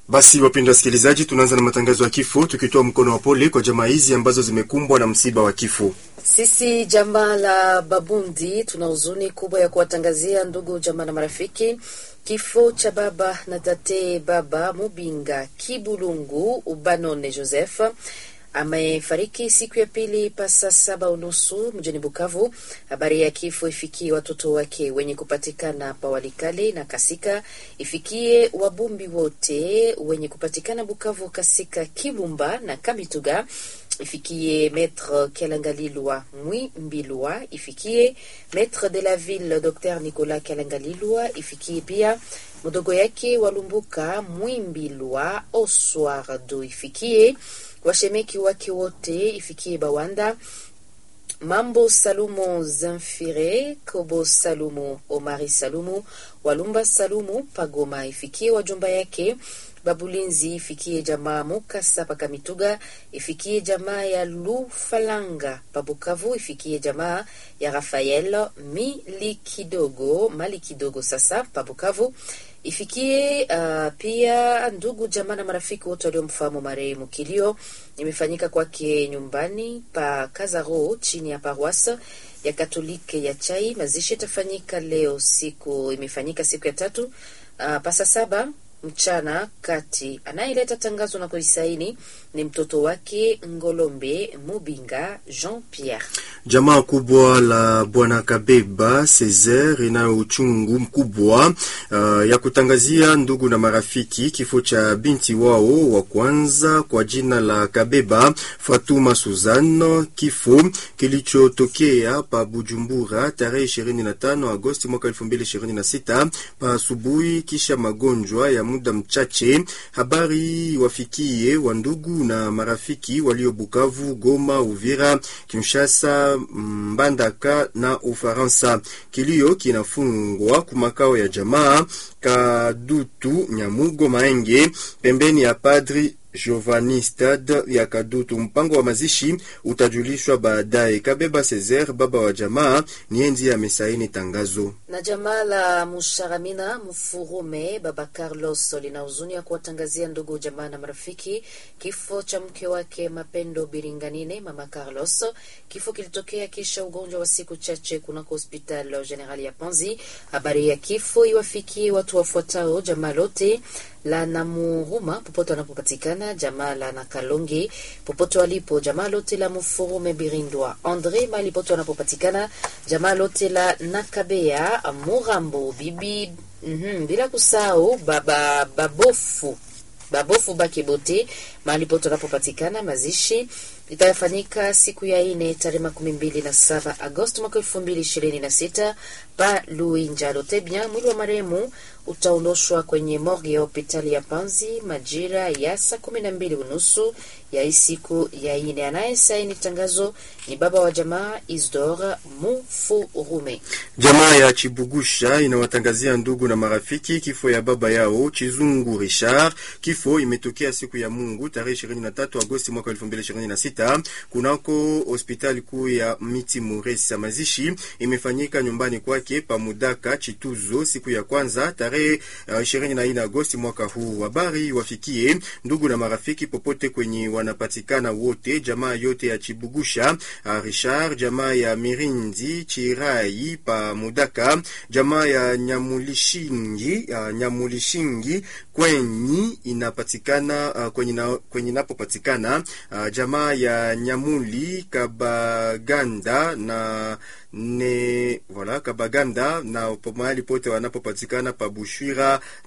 Basi wapendwa wasikilizaji, tunaanza na matangazo ya kifo tukitoa mkono wa pole kwa jamaa hizi ambazo zimekumbwa na msiba wa kifo. Sisi jamaa la Babundi tuna huzuni kubwa ya kuwatangazia ndugu jamaa na marafiki kifo cha baba na tate baba Mubinga Kibulungu Ubanone Joseph amefariki siku ya pili pasa saba unusu mjini Bukavu. Habari ya kifo ifikie watoto wake wenye kupatikana Pawalikale na Kasika, ifikie wabumbi wote wenye kupatikana Bukavu, Kasika, Kibumba na Kamituga, ifikie maître Kelangalilwa Mwimbilwa, ifikie maître de la ville Dr Nicolas Kelangalilwa, ifikie pia mdogo yake Walumbuka Mwimbilwa Oswardo, ifikie washemeki wake wote, ifikie Bawanda Mambo Salumu Zamfire Kobo Salumu Omari Salumu Walumba Salumu Pagoma, ifikie wajomba yake Babulinzi, ifikie jamaa Mukasa Pakamituga, ifikie jamaa ya Lufalanga Pabukavu, ifikie jamaa ya Rafael Mili kidogo Mali kidogo sasa Pabukavu, ifikie uh, pia ndugu jamaa na marafiki wote waliomfahamu marehemu. Kilio imefanyika kwake nyumbani pa Kazaro chini ya paroisse ya Katolike ya Chai. Mazishi itafanyika leo, siku imefanyika siku ya tatu uh, pasa saba mchana kati. Anayeleta tangazo na kuisaini ni mtoto wake Ngolombe Mubinga Jean Pierre. Jamaa kubwa la bwana Kabeba Cesar inayo uchungu mkubwa uh, ya kutangazia ndugu na marafiki kifo cha binti wao wa kwanza kwa jina la Kabeba Fatuma Suzano, kifo kilichotokea pa Bujumbura tarehe 25 Agosti mwaka 2026 pa asubuhi, kisha magonjwa ya muda mchache. Habari wafikie wa ndugu na marafiki walio Bukavu, Goma, Uvira, Kinshasa, Mbandaka na Ufaransa. Kilio kinafungwa kumakao ya jamaa Kadutu Nyamugo Maenge, pembeni ya Padri Giovanni Stade ya Kadutu. Mpango wa mazishi utajulishwa baadaye. Kabeba Cesar, baba wa jamaa, ni enzi amesaini tangazo. Na jamaa la Musharamina Mfurume baba Carlos lina huzuni ya kuwatangazia ndugu jamaa na marafiki kifo cha mke wake Mapendo Biringanine, mama Carlos. Kifo kilitokea kisha ugonjwa wa siku chache kunako hospitali generali ya Panzi. Habari ya kifo iwafikie watu wafuatao: jamaa lote la Namuhuma popote wanapopatikana, jamaa la Nakalonge popote walipo, jamaa lote la Mufurume Birindwa Andre mali popote wanapopatikana, jamaa lote la Nakabea Murambo bibi mm -hmm, bila kusahau baba babofu babofu Bakebote mahali pote wanapopatikana. Mazishi itafanyika siku ya ine tarehe makumi mbili na saba Agosti mwaka elfu mbili ishirini na sita pa Luinja Lotebia. Mwili wa marehemu utaondoshwa kwenye morgue ya hospitali ya Panzi majira ya saa kumi na mbili unusu ya siku ya ine. Anaye saini tangazo ni baba wa jamaa Isdor Mufurume. Jamaa ya Chibugusha inawatangazia ndugu na marafiki kifo ya baba yao Chizungu Richard. Kifo imetokea siku ya Mungu tarehe 23 Agosti mwaka 2026 kunako hospitali kuu ya Miti Muresa. Mazishi imefanyika nyumbani kwake Pamudaka Chituzo siku ya kwanza tarehe uh, 24 Agosti mwaka huu. Habari wafikie ndugu na marafiki popote kwenye wanapatikana wote, jamaa yote ya Chibugusha uh, Richard, jamaa ya Mirindi Chirai pa Mudaka, jamaa ya Nyamulishingi uh, Nyamulishingi kwenye inapatikana uh, kwenye, na, kwenye napopatikana uh, jamaa ya Nyamuli Kabaganda na ne voilà Kabaganda na mahali pote wanapopatikana pa Bushwira